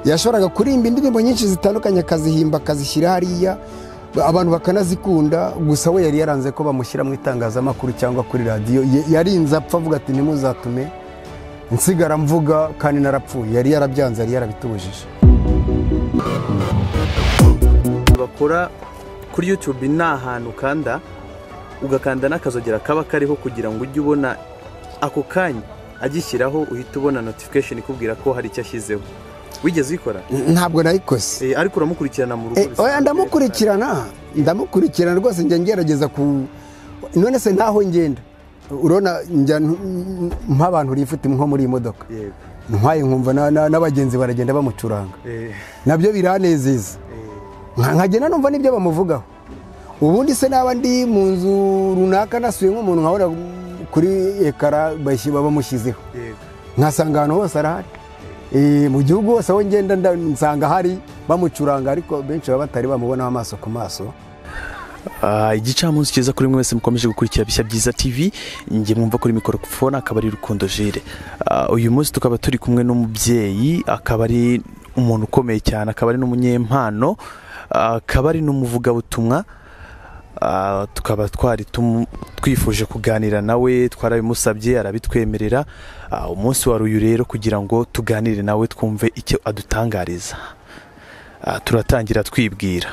yashoboraga kuririmba indirimbo nyinshi zitandukanye akazihimba akazishyira hariya abantu bakanazikunda gusa we yari yaranze ko bamushyira mu itangazamakuru cyangwa kuri radiyo yarinze apfa avuga ati ntimuzatume nsigara mvuga kandi narapfuye yari yarabyanze yari yarabitubujije bakora kuri yutube ni ahantu ukanda ugakanda n'akazogera kaba kariho kugira ngo ujye ubona ako kanya agishyiraho uhita ubona notification ikubwira ko hari icyo ashyizeho wigeze ubikora ntabwo nayikoze Eh, ariko uramukurikirana mu rugo bisanzwe. oya ndamukurikirana ndamukurikirana rwose njya ngerageza ku none se ntaho ngenda urabona njya nk- nk'abantu rifite nko muri iyi modoka Yego. ntwaye nkumva na- na- n'abagenzi baragenda bamucuranga Eh, nabyo biranezeza eh, Nka- nkagenda numva n'ibyo bamuvugaho ubundi se naba ndi mu nzu runaka nasuye nk'umuntu nkabona kuri ekara bashy- bamushyizeho yego. nkasanga ahantu hose arahari Eh, mu gihugu hose aho ngenda nda- nsanga hari bamucuranga ariko benshi baba batari bamubonaho amaso ku maso Ah, igicamunsi cyiza kuri mwese mukomeje gukurikira bishya byiza tv njye mwumva kuri mikorofone akaba ari rukundo jire Ah, uyu munsi tukaba turi kumwe n'umubyeyi akaba ari umuntu ukomeye cyane akaba ari n'umunyempano ah, akaba ari n'umuvugabutumwa Ah, tukaba twari tumu- twifuje kuganira nawe twarabimusabye arabitwemerera Ah, umunsi wari uyu rero kugira ngo tuganire nawe twumve icyo adutangariza Ah, turatangira twibwira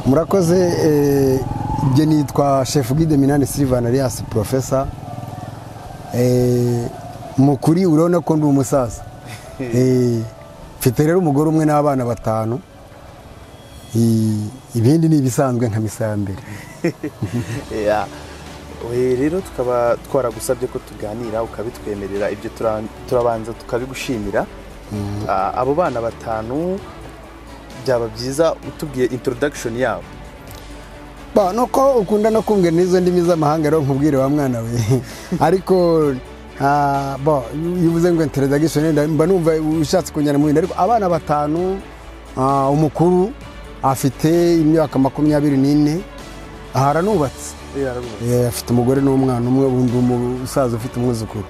murakoze eh, njye nitwa chef guide minani silvan alias profesa Eh, mu kuri urabona ko ndi umusaza Eh, mfite rero umugore umwe n'abana batanu Eh, ibindi ni ibisanzwe nka misa ya mbere Ya. We rero tukaba twaragusabye ko tuganira ukabitwemerera ibyo tura- turabanza tukabigushimira Ah, abo bana batanu byaba byiza utubwiye introduction yabo Ba, nuko ukunda no kumvira n'izo ndimi z'amahanga rero nkubwire wa mwana we ariko ah, ba, iyo uvuze ngo introduction nda- mba numva ushatse kunjyana mu bindi ariko abana batanu ah, umukuru afite imyaka makumyabiri n'ine aha aranubatse Eh, afite umugore n'umwana umwe undi umusaza ufite umwuzukuru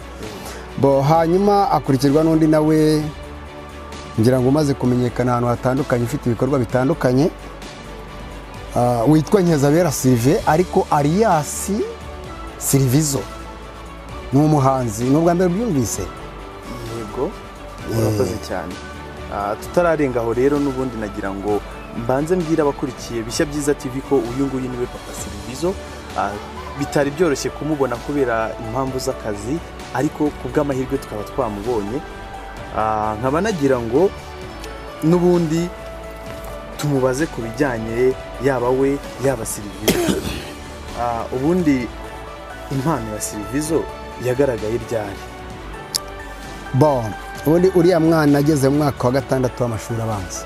bo hanyuma akurikirwa n'undi nawe ngira ngo umaze kumenyekana ahantu hatandukanye ufite ibikorwa bitandukanye Ah, witwa Nkeza Sirive ariko Ariasi Sirivizo ni umuhanzi ni ubwa mbere byumvise yego urakoze cyane Ah, tutararenga aho rero n'ubundi nagira ngo mbanze mbwira abakurikiye bishya byiza tv ko uyu nguyu niwe papa sirivizo Ah, bitari byoroshye kumubona kubera impamvu z'akazi ariko ku bw'amahirwe tukaba twamubonye Ah, nkaba nagira ngo n'ubundi tumubaze ku bijyanye yaba we yaba sirivizo Ah, ubundi impano ya sirivizo yagaragaye ryari bo ubundi uriya mwana ageze mu mwaka wa gatandatu w'amashuri abanza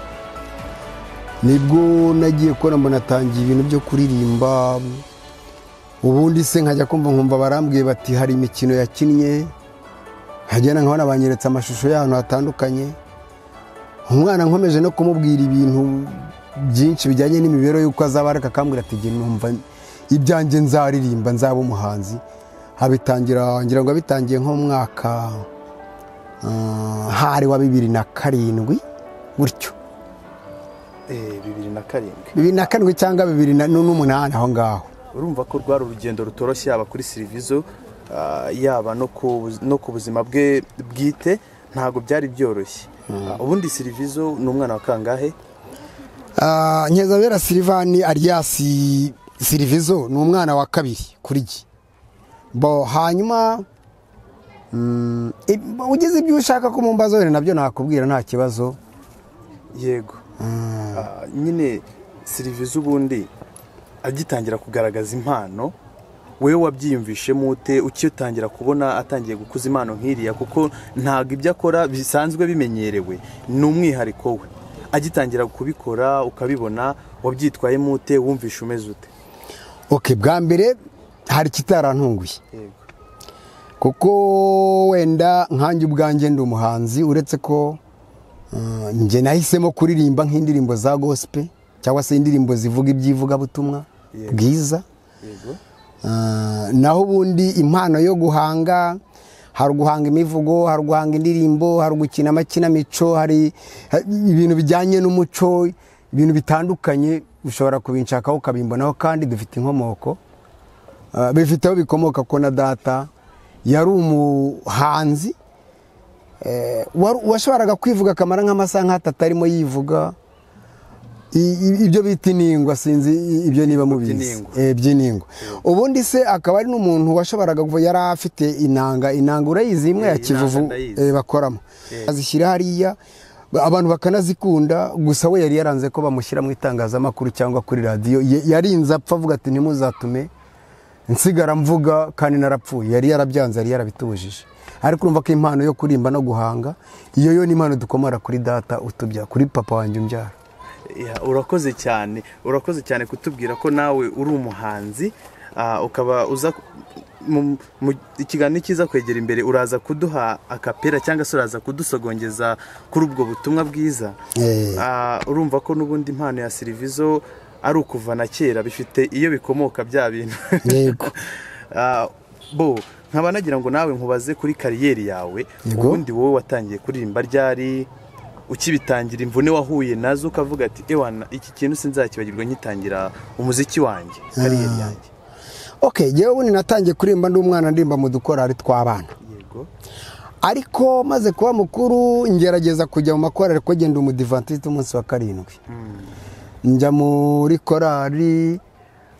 nibwo nagiye kubona mbona atangiye ibintu byo kuririmba ubundi se nkajya kumva nkumva barambwiye bati hari imikino yakinnye nkagenda nkabona banyeretse amashusho y'ahantu hatandukanye umwana nkomeje no kumubwira ibintu byinshi bijyanye n'imibereho y'uko azaba ariko akambwira ati jye numva ibyanjye nzaririmba nzaba umuhanzi abitangira ngira ngo abitangiye nko mu mwaka ah, hari wa bibiri na karindwi gutyo Eh, bibiri na karindwi bibiri na karindwi cyangwa bibiri na n'umunani aho ngaho urumva ko rwari urugendo rutoroshye yaba kuri sirivizo ah, yaba no ku bu- no ku buzima bwe bwite ntabwo byari byoroshye Ah, ubundi sirivizo ni umwana wa kangahe Ah, Nkeza Silivani Ariasi Sirivizo ni umwana wa kabiri kuri jye bo hanyuma mm, ib- ugize ibyo ushaka ko mu mbazo wenda nabyo nakubwira nta kibazo yego Ah, nyine sirivizo ubundi agitangira kugaragaza impano wewe wabyiyumvishemo ute ukitangira kubona atangiye gukuza impano nk'iriya kuko ntabwo ibyo akora bisanzwe bimenyerewe ni umwihariko we agitangira kubikora ukabibona wabyitwayemo ute wumvishe umeze ute ok bwa mbere hari ikitarantunguye yego kuko wenda nkanjye ubwanjye ndi umuhanzi uretse ko mm, njye nahisemo kuririmba nk'indirimbo za gosipe cyangwa se indirimbo zivuga iby'ivugabutumwa Yego. bwiza yego Ah, naho ubundi impano yo guhanga hari uguhanga imivugo hari uguhanga indirimbo hari ugukina amakinamico hari ha- ibintu bijyanye n'umuco ibintu bitandukanye ushobora kubinshakaho ukabimbonaho kandi dufite inkomoko Ah, bifite aho bikomoka ko na data yari umuhanzi Eh, waru- washoboraga kwivuga akamara nk'amasaha nk'atatu arimo yivuga I- i- ibyo bita iningwa sinzi i- ibyo niba mubizi by'iningwa. Eh, by'iningwa ubundi se akaba ari n'umuntu washoboraga kuva yari afite inanga inanga urayizi imwe Eh, ya kivuvu inanga ndayizi. eh, bakoramo azishyira hariya ba- abantu bakanazikunda gusa we yari yaranze ko bamushyira mu itangazamakuru cyangwa kuri radiyo Ye- yarinze apfa avuga ati ntimuzatume nsigara mvuga kandi narapfuye yari yarabyanze yari yarabitubujije ariko urumva ko impano yo kurimba no guhanga iyo yo ni impano dukomora kuri data utubya kuri papa wanjye umbyara Ya, urakoze cyane urakoze cyane kutubwira ko nawe uri umuhanzi ah, ukaba uza mu- mu- ikiganiro cyiza kwegera imbere uraza kuduha akapera cyangwa se uraza kudusogongeza kuri ubwo butumwa bwiza Eh. Ah, urumva ko n'ubundi impano ya serivizo ari ukuva na kera bifite iyo bikomoka bya bintu Yego. Ah, bo nkaba nagira ngo nawe nkubaze kuri kariyeri yawe Yego. ubundi wowe watangiye kuririmba ryari ukibitangira imvune wahuye nazo ukavuga ati ewana iki kintu sinzakibagirwa nkitangira umuziki wanjye kariyeri yanjye ok yewe ubundi natangiye kurimba ndi umwana ndimba mu dukorari tw'abana yego ariko maze kuba mukuru ngerageza kujya mu makorari kuko genda umudivantiste umunsi wa karindwi njya muri korari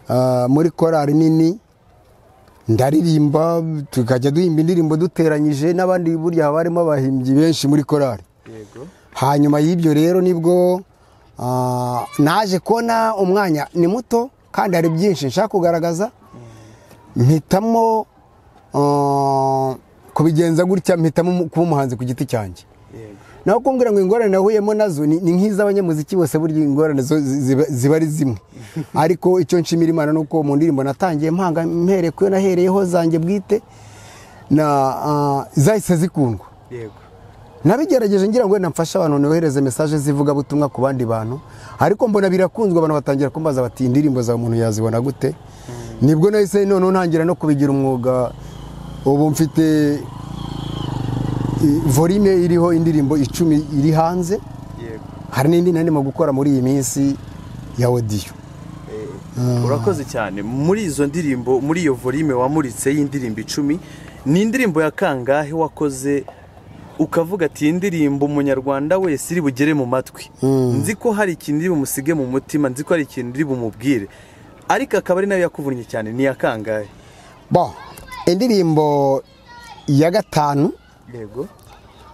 ah, muri korari nini ndaririmba tukajya duhimba indirimbo duteranyije n'abandi burya haba harimo abahimbyi benshi muri korari yego hanyuma y'ibyo rero nibwo ah, naje kubona umwanya ni muto kandi hari byinshi nshaka kugaragaza mpitamo ah, kubigenza gutya mpitamo umu- kuba umuhanzi ku giti cyanjye yego naho kumbwira ngo ingorane nahuyemo nazo ni ni nk'iz'abanyamuziki bose burya ingorane zo zi- ziba- ziba ari zimwe ariko icyo nshimira imana ni uko mu ndirimbo natangiye mpanga mpereye ku yo nahereyeho zanjye bwite na ah, zahise zikundwa yego nabigerageje ngira ngo wenda mfashe abantu nohereze mesaje z'ivugabutumwa ku bandi bantu ariko mbona birakunzwe abantu batangira kumbaza bati indirimbo zawe umuntu yazibona gute nibwo nahise noneho ntangira no kubigira umwuga ubu mfite i- volume iriho indirimbo icumi iri hanze yego hari n'indi nari ndimo gukora muri iyi minsi ya odiyo urakoze cyane muri izo ndirimbo muri iyo volume wamuritse y'indirimbo icumi ni indirimbo ya kangahe wakoze ukavuga ati iyi ndirimbo umunyarwanda wese iri bugere mu matwi nzi ko hari ikintu iri bumusige mu mutima nzi ko hari ikintu iri bumubwire ariko akaba ari nayo yakuvunnye cyane ni iya kangahe bo indirimbo ya gatanu yego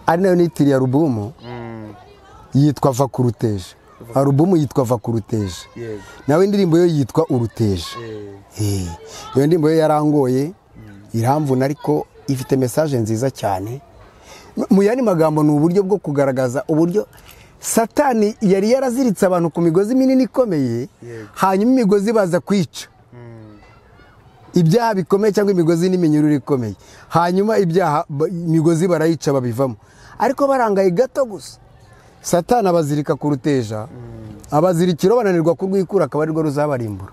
ari nayo nitiriye alubumu yitwa va ku ruteje alubumu yitwa va ku ruteje yego nawe indirimbo yo yitwa uruteje Eh, Eh, iyo ndirimbo yo yarangoye iramvuna ariko ifite mesaje nziza cyane M- mu yandi magambo ni uburyo bwo kugaragaza uburyo satani yari yaraziritse abantu ku migozi minini ikomeye Yego. hanyuma imigozi baza kwica ibyaha bikomeye cyangwa imigozi n'iminyururu ikomeye hanyuma ibyaha ba- imigozi barayica babivamo ariko barangaye gato gusa satani abazirika ku ruteja abazirikiro bananirwa kurwikura akaba arirwo ruzabarimbura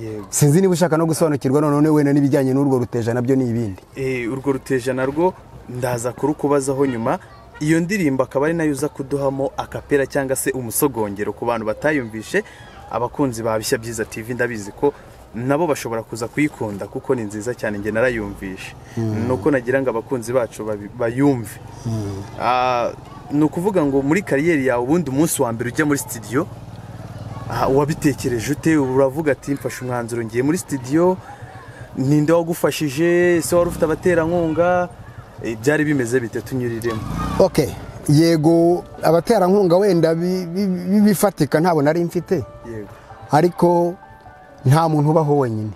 yego sinzi niba ushaka no gusobanukirwa noneho wenda n'ibijyanye n'urwo ruteja nabyo ni ibindi Eh, urwo ruteja narwo ndaza kurukubazaho nyuma iyo ndirimbo akaba ari nayo uza kuduhamo akapera cyangwa se umusogongero ku bantu batayumvishe abakunzi ba bishya byiza tv ndabizi ko nabo bashobora kuza kuyikunda kuko ni nziza cyane njye narayumvishe ni uko nagira ngo abakunzi bacu babi- bayumve Ah, ni ukuvuga ngo muri kariyeri yawe ubundi umunsi wa mbere ujya muri sitidiyo Ah, wabitekereje ute uravuga ati mfashe umwanzuro ngiye muri sitidiyo ninde wagufashije se wari ufite abaterankunga Eh, byari bimeze bite tunyuriremo ok yego abaterankunga wenda bi- bi- bi- bifatika ntabwo nari mfite yego ariko nta muntu ubaho wenyine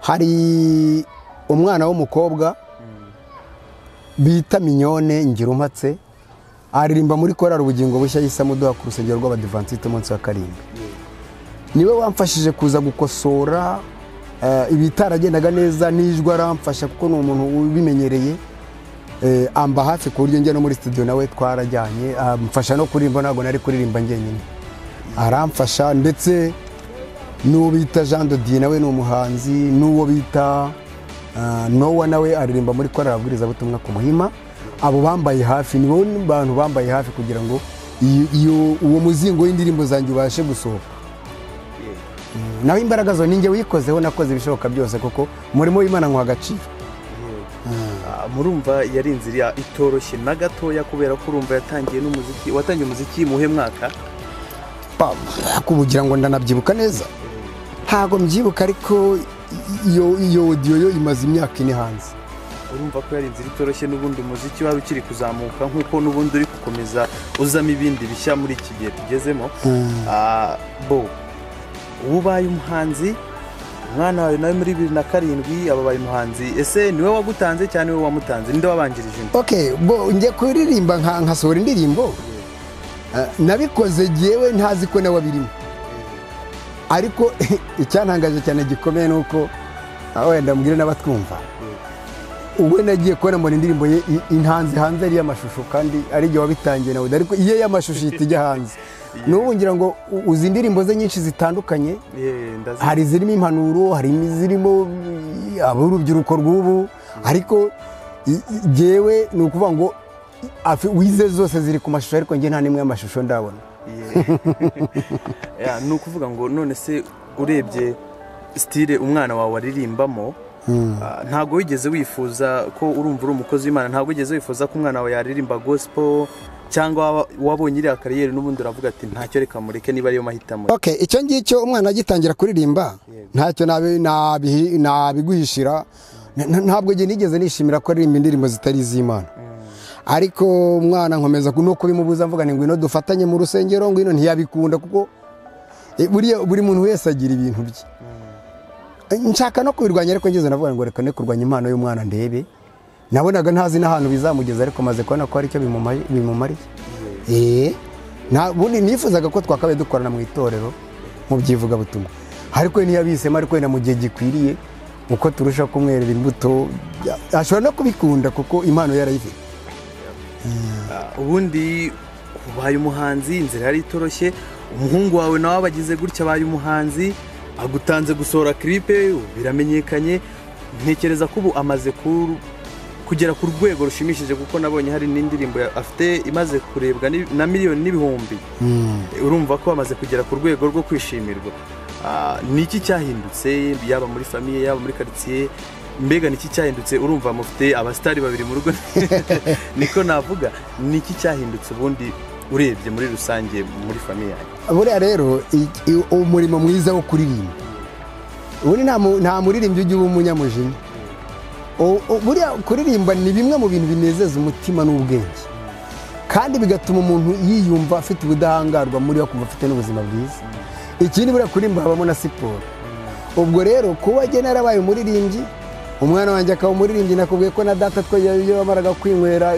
hari umwana w'umukobwa bita minyone ngirumpatse aririmba muri korari ubugingo bushya yise amuduha ku rusengero rw'abadivansite umunsi wa karindwi niwe wamfashije kuza gukosora eh, ibitaragendaga neza n'ijwi aramfasha kuko ni umuntu ubimenyereye eh, amba hafi ku buryo njya no muri studio nawe twarajyanye amfasha no kuririmba ntabwo nari kuririmba njyenyine aramfasha ndetse n'uwo bita jean dodiye nawe ni umuhanzi n'uwo bita Ah, nowa nawe aririmba muri korali ababwirizabutumwa ku muhima abo bambaye hafi ni bo bantu bambaye hafi kugira ngo iyo- iyo uwo muzingo w'indirimbo zanjye ubashe gusohoka Mm, naho imbaraga zo ninjye wikozeho nakoze ibishoboka byose kuko umurimo w'imana nkwa agaciro Ah, murumva yari inzira itoroshye na gatoya kubera ko urumva yatangiye n'umuziki watangiye umuziki muhe mwaka Pa- kubugira ngo ndanabyibuka neza ntabwo mbyibuka ariko iyo iyo odiyo yo imaze imyaka ine hanze urumva ko yari inzira itoroshye n'ubundi umuziki wari ukiri kuzamuka nk'uko n'ubundi uri gukomeza uzamo ibindi bishya muri iki gihe tugezemo Ah, bo uba ubaye umuhanzi umwana wawe nawe muri bibiri na karindwi aba abaye umuhanzi ese niwe wagutanze cyangwa niwe wamutanze ninde wabanjirije undi ok bo njya kuririmba nka- nkasohora indirimbo Ah, nabikoze ngewe ntazi ko nawe abirimo ariko icyantangaje cyane gikomeye ni uko ah, wenda mbwire n'abatwumva ubwo nagiye kubona mbona indirimbo ye i- intanze hanze ari iy'amashusho kandi ari igihe wabitangiye nawe ariko iye y'amashusho ihita ijya hanze n'ubu ngira ngo u- uzi indirimbo ze nyinshi zitandukanye Yeah, ndazi- hari izirimo impanuro hari izirimo ab'urubyiruko rw'ubu ariko i- i- jyewe ni ukuvuga ngo afi- wize zose ziri ku mashusho ariko njye nta n'imwe y'amashusho ndabona Yeah, ni ukuvuga ngo none se urebye sitire umwana wawe aririmbamo ah, ntabwo wigeze wifuza ko urumva uri umukozi w'imana ntabwo wigeze wifuza ko umwana wawe yaririmba gospel cyangwa waba- wabonye iriya kariyeri n'ubundi uravuga ati ntacyo reka mureke niba ariyo mahitamo okay icyo ngicyo umwana agitangira kuririmba ntacyo nabi- nabihi- nabiguhishira N- n- ntabwo njye nigeze nishimira ko aririmba indirimbo zitari iz'imana ariko umwana nkomeza ku- no kubimubuza mvuga ngo ngwino dufatanye mu rusengero ngwino ntiyabikunda kuko eh, buriya buri muntu wese agira ibintu bye nshaka no kubirwanya ariko ngeze navuga ngo reka ne kurwanya impano y'umwana ndebe nabonaga ntazi n'ahantu bizamugeza ariko maze kubona ko hari icyo bimumaye- bimumariye Eh, nta- ubundi nifuzaga ko twakabaye dukorana mu itorero mu byivugabutumwa ariko we ntiyabisemo ariko wenda mu gihe gikwiriye uko turushaho kumwerera imbuto ya- ashobora no kubikunda kuko impano yarayifite Ah, ubundi ubaye umuhanzi inzira yari itoroshye umuhungu wawe nawe abagize gutya abaye umuhanzi agutanze gusohora kiripe ubu biramenyekanye ntekereza ko ubu amaze ku- kugera ku rwego rushimishije kuko nabonye hari n'indirimbo ya- afite imaze kurebwa ni- na miliyoni n'ibihumbi urumva ko bamaze kugera ku rwego rwo kwishimirwa Ah, ni iki cyahindutse yaba muri famiye yaba muri karitsiye mbega ni iki cyahindutse urumva mufite abasitari babiri mu rugo niko navuga ni iki cyahindutse ubundi urebye muri rusange muri famiye yanyu buriya rero i- i- umurimo mwiza wo kuririmba ubundi nta mu- nta muririmbyi ujya uba umunyamujinya O- o- buriya kuririmba ni bimwe mu bintu binezeza umutima n'ubwenge kandi bigatuma umuntu yiyumva afite ubudahangarwa muri we akumva afite n'ubuzima bwiza ikindi buriya kuririmba habamo na siporo ubwo rero kuba jye narabaye umuririmbyi umwana wanjye akaba umuririmbyi nakubwiye ko na data twe iyo yamaraga kwinywera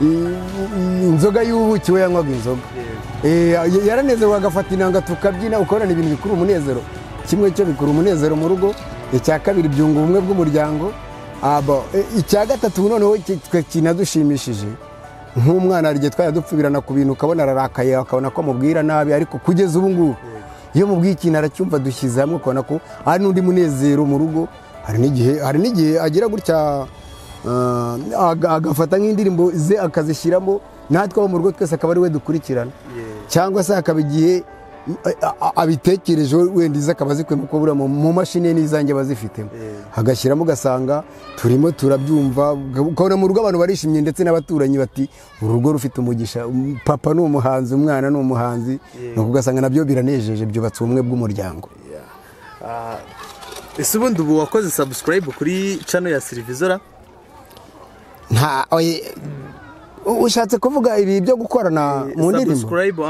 i- i- inzoga y'ubuki we yanywaga inzoga Eh, yaranezerwa agafata inanga tukabyina ukorana ibintu bikuru umunezero kimwe cyo bikura umunezero mu rugo icya kabiri byunga ubumwe bw'umuryango aba eh, icya gatatu noneho ki- twe kinadushimishije nk'umwana hari igihe twajya dupfubirana ku bintu ukabona ararakaye akabona ko amubwira nabi ariko kugeza ubu ngubu iyo mubwiye ikintu aracyumva dushyize hamwe ukabona ko hari n'undi munezero mu rugo hari n'igihe hari n'igihe agira gutya Ah, aga- agafata nk'indirimbo ze akazishyiramo natwe abo mu rugo twese akaba ari we dukurikirana cyangwa se hakaba igihe mm, a- a- abitekerejeho wenda ize akaba azikuyemo kuko buriya mu- mu mashini ye n'izange aba azifitemo agashyiramo ugasanga turimo turabyumva ukabona mu rugo abantu barishimye ndetse n'abaturanyi bati uru rugo rufite umugisha um, papa ni umuhanzi umwana ni umuhanzi nuko ugasanga nabyo biranejeje byubatse ubumwe bw'umuryango ese ubundi ubu wakoze sabusikarayibu kuri cano ya serivizora nta oye, ushatse kuvuga ibi byo gukorana mu ndirimbo sabusikarayibu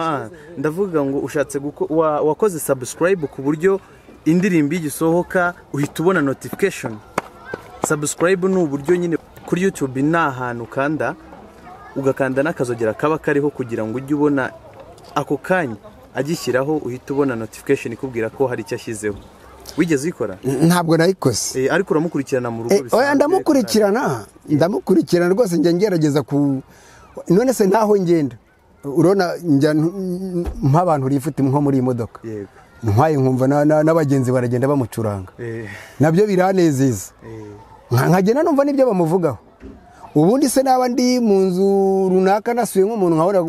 ndavuga ngo ushatse guko- wa- wakoze sabusikarayibu ku buryo indirimbo iyo igisohoka uhita ubona notifikashoni sabusikarayibu ni uburyo nyine kuri yutubi ni ahantu ukanda ugakanda n'akazogera kaba kariho kugira ngo ujye ubona ako kanya agishyiraho uhita ubona notifikashoni ikubwira ko hari icyo ashyizeho wigeze uyikora ntabwo nayikoze Eh, ariko uramukurikirana mu rugo Eh, oya ndamukurikirana ndamukurikirana rwose njya ngerageza ku none se ntaho ngenda urabona njya nk- nk'abantu rifite nko muri iyi modoka yego ntwaye nkumva na- na- n'abagenzi baragenda bamucuranga Eh, nabyo biranezeza eh, nkagenda numva n'ibyo bamuvugaho ubundi se naba ndi mu nzu runaka nasuye nk'umuntu nkabona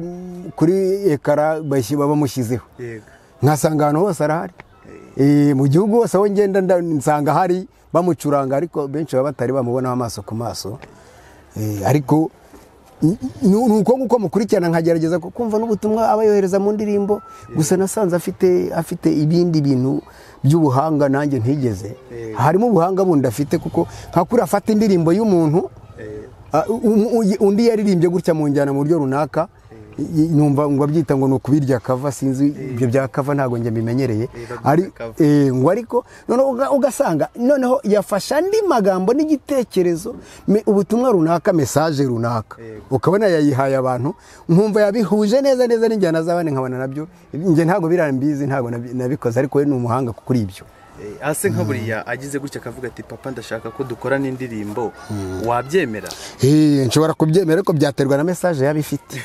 kuri ekara bashyi- bamushyizeho yego nkasanga ahantu hose arahari Eh, mu gihugu hose aho ngenda nda- nsanga hari bamucuranga ariko benshi baba batari bamubonaho amaso ku maso Eh, ariko ni ni uko nguko mukurikirana nkagerageza ku- kumva n'ubutumwa aba yohereza mu ndirimbo gusa nasanze afite afite ibindi bintu by'ubuhanga nanjye ntigeze Eh. harimo ubuhanga bundi afite kuko nka kuri afata indirimbo y'umuntu Eh, Ah, um- uy- undi yaririmbye gutya mu njyana mu buryo runaka y- numva ngo abyita ngo ni ukubirya kava sinzi ibyo bya kava ntabwo njye mbimenyereye babyita ari cover. eh, ngo ariko noneho uga- ugasanga noneho yafasha andi magambo n'igitekerezo me- ubutumwa runaka mesaje runaka Yego. ukabona yayihaye abantu nkumva yabihuje neza neza n'injyana z'abandi nkabona nabyo njye ntabwo birambizi ntabwo nabi- nabikoze ariko we ni umuhanga kuri ibyo eh, ase nka buriya agize gutya akavuga ati papa ndashaka ko dukorana indirimbo wabyemera Eh, nshobora kubyemera ariko byaterwa na mesaje yaba ifite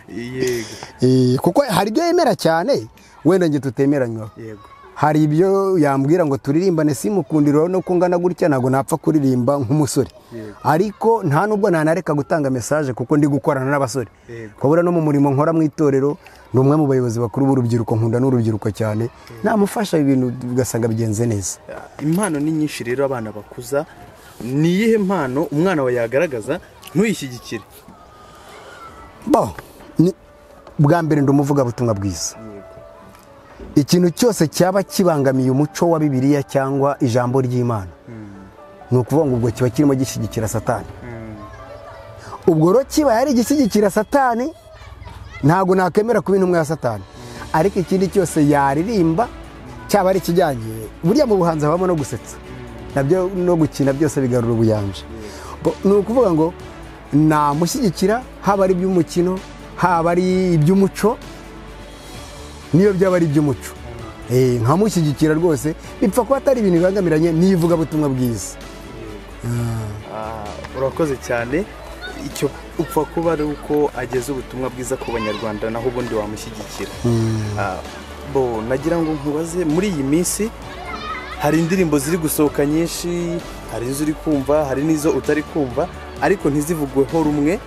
yego Eh, kuko hari ibyo yemera cyane wenda njye tutemeranywa yego hari ibyo yambwira ngo turirimbane simukundiro no kungana gutya ntabwo napfa kuririmba nk'umusore Yego. ariko nta nubwo nanareka gutanga mesaje kuko ndi gukorana n'abasore Yego. kubura no mu murimo nkora mu itorero ni umwe mu bayobozi bakuru b'urubyiruko nkunda n'urubyiruko cyane namufasha ibintu ugasanga bigenze neza impano ni nyinshi rero abana bakuza ni iyihe mpano umwana wawe yagaragaza ntuyishyigikire bo ni- bwa mbere ndi umuvugabutumwa bwiza yego ikintu cyose cyaba kibangamiye umuco wa bibiliya cyangwa ijambo ry'imana ni ukuvuga ngo ubwo kiba kirimo gishyigikira satani ubwo rero kiba yari igishyigikira satani ntabwo nakemera kuba intumwa ya satani ariko ikindi cyose yaririmba cyaba ari ikijyanye buriya mu buhanzi habamo no gusetsa nabyo no gukina byose bigarura ubuyanja Bo- ni ukuvuga ngo namushyigikira haba ari iby'umukino haba ari iby'umuco niyo byaba ari iby'umuco Eh, nkamushyigikira rwose bipfa kuba atari ibintu bibangamiranye n'ivugabutumwa bwiza Ah, urakoze cyane icyo upfa kuba ari uko ageza ubutumwa bwiza ku banyarwanda naho ubundi wamushyigikira Ah, bo nagira ngo nkubaze muri iyi minsi hari indirimbo ziri gusohoka nyinshi hari izo uri kumva hari n'izo utari kumva ariko ntizivugweho rumwe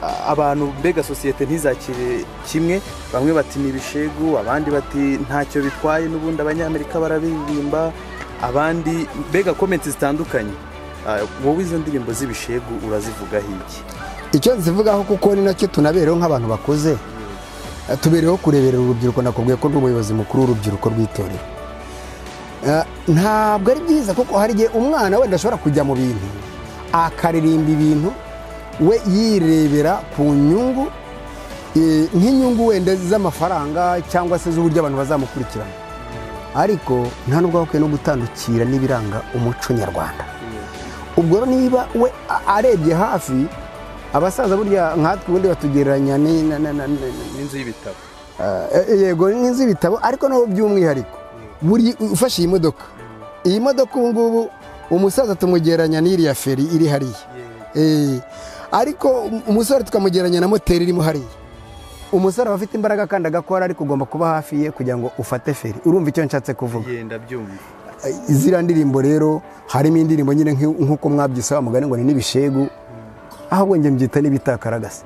Ah, abantu mbega sosiyete ntizakire kimwe bamwe bati ni ibishegu abandi bati ntacyo bitwaye n'ubundi abanyamerika barabiririmba abandi mbega komenti zitandukanye Ah, wowe izo ndirimbo z'ibishegu urazivugaho iki icyo nzivugaho kuko ni nacyo tunabereho nk'abantu bakuze Eh, tubereho kureberera urubyiruko nakubwiye ko ndi umuyobozi mukuru w'urubyiruko rw'itorero Eh, ntabwo ari byiza kuko hari igihe umwana wenda ashobora kujya mu bintu akaririmba ibintu we yirebera ku nyungu eh, nk'inyungu wenda z'amafaranga cyangwa se z'uburyo abantu bazamukurikirana ariko nta nubwo bakwiye no gutandukira n'ibiranga umuco nyarwanda ubwo rero niba we a- arebye hafi abasaza burya nkatwe ubundi batugereranya ni- na- na- na- na- n'inzu y'ibitabo Eh, eh, yego nk'inzu y'ibitabo ariko naho by'umwihariko buri ufashe iyi modoka iyi modoka ubu ngubu umusaza tumugereranya n'iriya feri iri hariya Eh, ariko um- umusore tukamugereranya na moteri irimo hariya umusore aba afite imbaraga kandi agakora ariko ugomba kuba hafi ye kugira ngo ufate feri urumva icyo nshatse kuvuga yenda byumva ziriya ndirimbo rero harimo indirimbo nyine nk'i- nk'uko mwabyise wa mugani ngo ni n'ibishegu ahubwo njye mbyita n'ibitakaragasa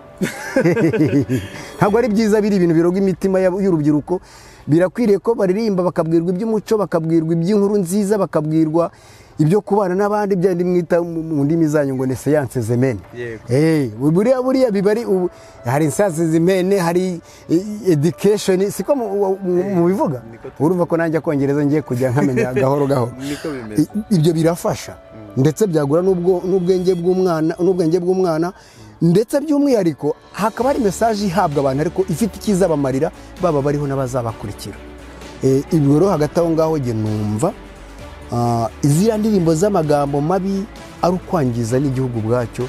ntabwo ari byiza biri ibintu biroga imitima y'ab- y'urubyiruko birakwiriye ko baririmba bakabwirwa iby'umuco bakabwirwa iby'inkuru nziza bakabwirwa ibyo kubana n'abandi bya bindi mwita mu mu ndimi zanyu ngo ni seyanse zemene Yego. Eh, buriya buriya biba ari ubu- hari seyanse zemene hari eh, education siko mu- mu- mu- mubivuga niko tu- urumva ko nanjye akongereza ngiye kujya nkamenya gahoro gahoro Niko bimeze. I- ibyo birafasha ndetse byagura n'ubwo- n'ubwenge bw'umwana n'ubwenge bw'umwana ndetse by'umwihariko hakaba hari mesaje ihabwa abantu ariko ifite icyizabamarira baba bariho n'abazabakurikira Eh, ibyo rero hagati aho ngaho njye numva ah, ziriya ndirimbo z'amagambo mabi ari ukwangiza n'igihugu ubwacyo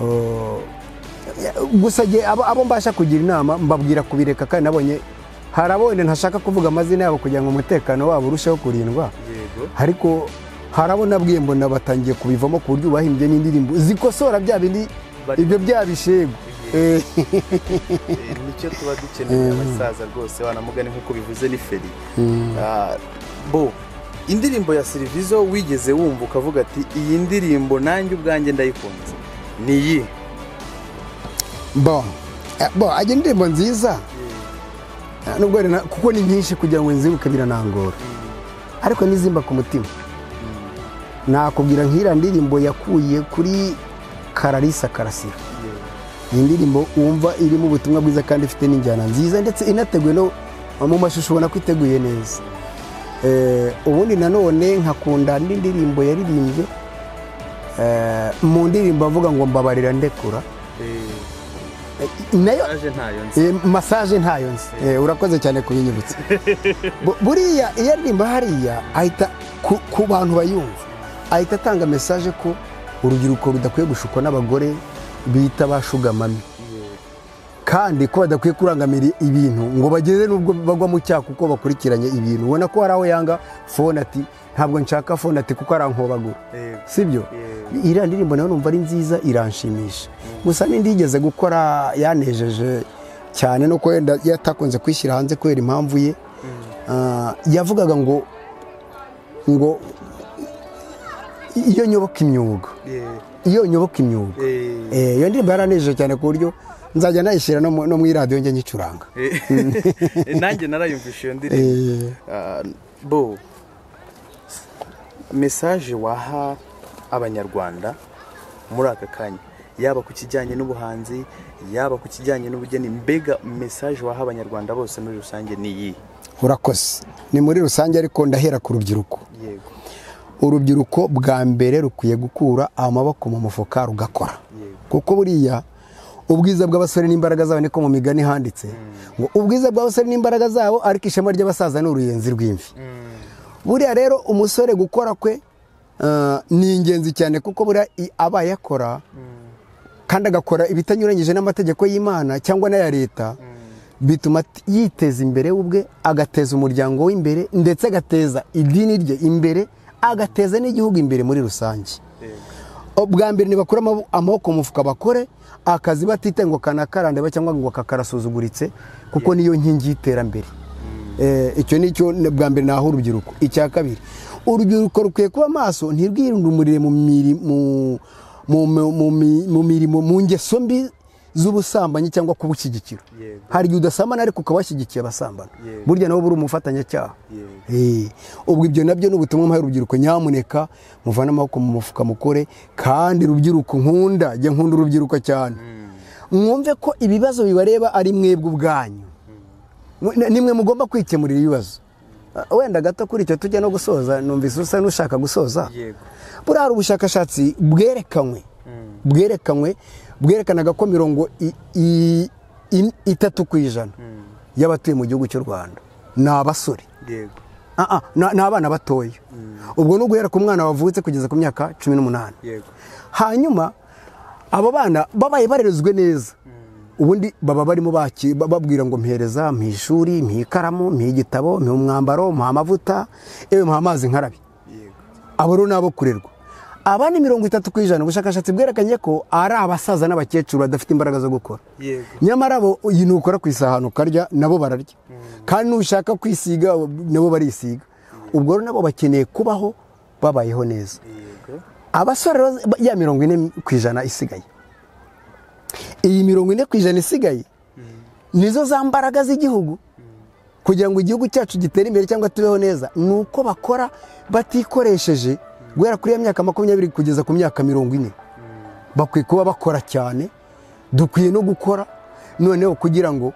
Oh, gusa njye abo abo mbasha kugira inama mbabwira kubireka kandi nabonye hari abo wenda ntashaka kuvuga amazina yabo kugira ngo umutekano wabo urusheho kurindwa yego ariko hari abo nabwiye mbona batangiye kubivamo ku buryo bahimbye n'indirimbo zikosora bya bindi Bari- ibyo bya bishegu Eh, Eh, nicyo tuba dukeneye abasaza rwose banamugane nk'uko bivuze ni feri Ah, bo indirimbo ya Silvizo wigeze wumva ukavuga ati iyi ndirimbo nanjye ubwanjye ndayikunze ni iyi bo eh, bo ajya indirimbo nziza Eh, nubwo hari na- kuko ni nyinshi kugira ngo nzibuke biranangora ariko nizimba ku mutima nakubwira nk'iriya ndirimbo yakuye kuri kararisa karasira ni indirimbo wumva irimo ubutumwa bwiza kandi ifite n'injyana nziza ndetse inateguye no mu mashusho ubona ko iteguye neza Eh, ubundi nanone nkakunda n'indirimbo yaririmbye eh, mu ndirimbo avuga ngo mbabarira ndekura Eh, nayo aje ntayo nzi Eh, masaje ntayo nzi Eh, urakoze cyane kubinyibutsa Bu- buriya iyo aririmba hariya ahita ku, ku bantu bayumva ahita atanga mesaje ko urubyiruko rudakwiye gushukwa n'abagore bita bashugamami kandi ko badakwiye kurangamira ibintu ngo bageze n'ubwo bagwa mu cyaha kuko bakurikiranye ibintu ubona ko hari aho yanga fone ati ntabwo nshaka fone ati kuko arankobagura Eh, sibyo Yeah. iriya ndirimbo nayo numva ari nziza iranshimisha gusa n'indi yigeze gukora yanejeje cyane no wenda yatakunze kwishyira hanze kubera impamvu ye Ah, yavugaga ngo ngo iyo nyoboka imyuga eh, iyo nyoboka imyuga eh, Eh, iyo ndirimbo yaranejeje cyane ku buryo nzajya nayishyira no mu- no mu iradiyo njye nyicuranga eh. nanjye narayumvisha iyo ndirimbo Eh, Ah, bo mesaje waha abanyarwanda muri aka kanya yaba ku kijyanye n'ubuhanzi yaba ku kijyanye n'ubugeni mbega mesaje waha abanyarwanda bose muri rusange ni iyi urakoze ni muri rusange ariko ndahera ku rubyiruko yego urubyiruko bwa mbere rukwiye gukura amaboko mu mufuka rugakora Yego. kuko buriya ubwiza bw'abasore n'imbaraga zabo niko mu migani handitse ngo ubwiza bw'abasore n'imbaraga zabo ariko ishema ry'abasaza ni uruyenzi rw'imvi buriya rero umusore gukora kwe ah, ni ingenzi cyane kuko buriya i- aba yakora kandi agakora ibitanyuranyije n'amategeko y'imana cyangwa n'aya leta bituma t- yiteza imbere we ubwe agateza umuryango we imbere ndetse agateza idini rye imbere agateza n'igihugu imbere muri rusange bwa mbere ntibakure amabo- amaboko mu mufuka bakore akazi batite ngo kanakarandeba cyangwa ngo kakarasuzuguritse kuko niyo nkingi y'iterambere Eh, icyo ni cyo na- bwa mbere naho urubyiruko icya kabiri urubyiruko rukwiye kuba maso ntirwirundumurire mu miri- mu- mu- mu- mu mi- mu mirimo mu ngeso mbi z'ubusambanyi cyangwa kubushyigikira Yego. hari igihe udasamana ariko ukabashyigikiye abasambana Yego. burya nabo buri umufatanyacyaha Yego. Eh, ubwo ibyo nabyo ni ubutumwa muhaye urubyiruko nyamuneka muvane amaboko mu mufuka mukore kandi rubyiruko nkunda jya nkunda urubyiruko cyane mwumve ko ibibazo bibareba ari mwebwe ubwanyu Mwe- ni- nimwe mugomba kwikemurira ibibazo Ah, wenda gato kuri icyo tujya no gusoza numvise usa n'ushaka gusoza yego buriya hari ubushakashatsi bwerekanywe bwerekanywe bwerekanaga ko mirongo i- i- in- itatu ku ijana y'abatuye mu gihugu cy'u rwanda ni abasore yego Ah, ah, ni ni abana batoya ubwo ni uguhera ku mwana wavutse kugeza ku myaka cumi n'umunani yego hanyuma abo bana babaye barerezwe neza ubundi baba barimo baki- ba- babwira ngo mpereza mpa ishuri mpa ikaramu mpa igitabo mpa umwambaro mpa amavuta yewe mpa amazi nkarabe yego abo rero ni abo kurerwa abandi mirongo itatu ku ijana ubushakashatsi bwerekanye ko ari abasaza n'abakecuru badafite imbaraga zo gukora yego nyamara bo iyi nukora ku isahani ukarya nabo bararya kandi nushaka kwisiga nabo barisiga ubwo rero nabo bakeneye kubaho babayeho neza yego abasore rero ya mirongo ine ku ijana isigaye iyi mirongo ine ku ijana isigaye nizo za mbaraga z'igihugu kugira ngo igihugu cyacu gitere imbere cyangwa tubeho neza ni uko bakora batikoresheje guhera kuri ya myaka makumyabiri kugeza ku myaka mirongo ine bakwiye kuba bakora cyane dukwiye no gukora noneho kugira ngo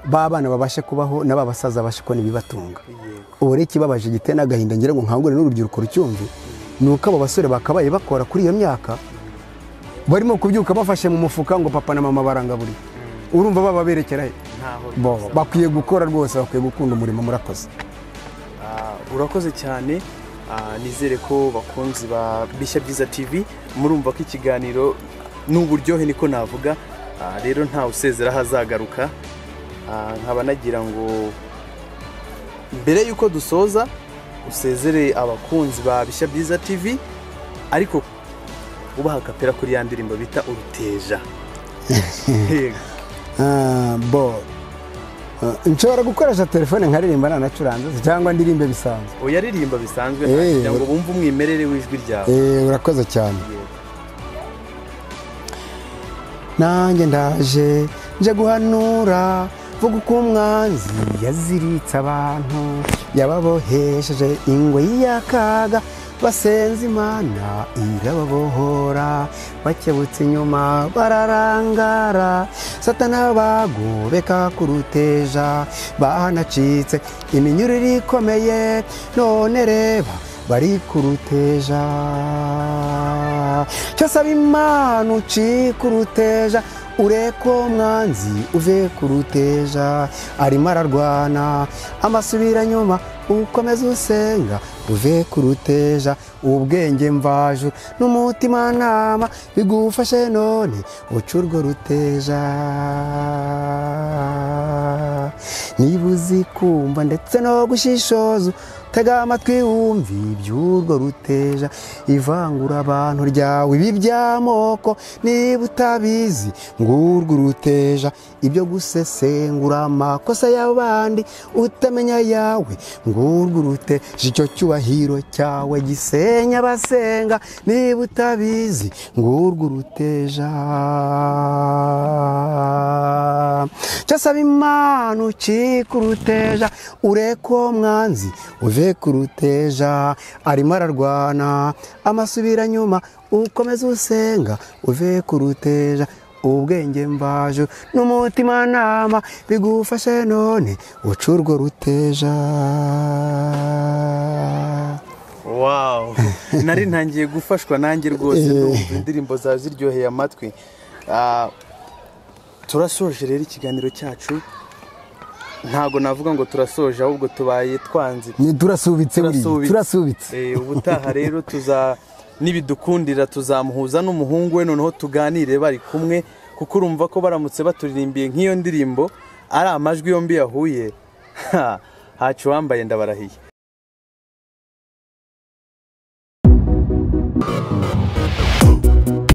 ba bana babashe kubaho na ba basaza babashe kubona ibibatunga yego ubu rero ikibabaje giteye n'agahinda ngira ngo nkangure n'urubyiruko rucyumve ni uko abo basore bakabaye bakora kuri iyo myaka barimo kubyuka bafashe mu mufuka ngo papa na mama barangaburiye urumva baba berekera he ntaho Bo, rwose. bakwiye gukora rwose bakwiye gukunda umurimo murakoze Ah, urakoze cyane Ah, nizere ko bakunzi ba bishya byiza tv murumva ko ikiganiro ni uburyohe niko navuga Ah, rero ntawe usezera aho azagaruka Ah, nkaba nagira ngo mbere y'uko dusoza usezere abakunzi ba bishya byiza tv ariko ubaha kapera kuri ya ndirimbo bita uruteja Yego. Ah, bo nshobora gukoresha telefone nkaririmba ntanacuranze cyangwa ndirimbe bisanzwe uyaririmba bisanzwe nta Eh, kugira ngo bumve umwimerere w'ijwi ryawe Eh, urakoze cyane nanjye ndaje nje guhanura vuga uko umwanzi yaziritse abantu yababohesheje ingoyi y'akaga basenze imana irababohora bakebutse inyuma bararangara satana bagobeka ku ruteja bahanacitse iminyurire ikomeye none reba bari ku ruteja cyose ab'imana uci ku ruteja ureko mwanzi uve ku ruteja arimo ararwana amasubira nyuma ukomeze usenga uve ku ruteja ubwenge mvajuru n'umutima nama bigufashe none uca urwo ruteja niba uzi kumva ndetse no gushishoza tega amatwi wumve iby'urwo ruteja ivangura abantu ryawe ibi by'amoko niba utabizi ngurwo uruteja ibyo gusesengura amakosa y'abandi utamenya ayawe ngurwo uruteja icyo cyubahiro cyawe gisenya abasenga niba utabizi ngurwo uruteja cyose ab'imana uci ku ruteja ureko mwanzi uve ku ruteja arimo ararwana amasubira nyuma ukomeze usenga uve ku ruteja ubwenge mvajuru n'umutima nama bigufashe none uca urwo ruteja wawu nari ntangiye gufashwa nanjye rwose ndumva indirimbo zawe ziryoheye amatwi Ah, turasoje rero ikiganiro cyacu ntabwo navuga ngo turasoje ahubwo tubaye twanze Ni- turasubitse buriya, turasubitse Eh, ubutaha rero tuza n'ibidukundira tuzamuhuza n'umuhungu we noneho tuganire bari kumwe kuko urumva ko baramutse baturirimbiye nk'iyo ndirimbo ari amajwi yombi yahuye ha, hacu wambaye ndabarahiye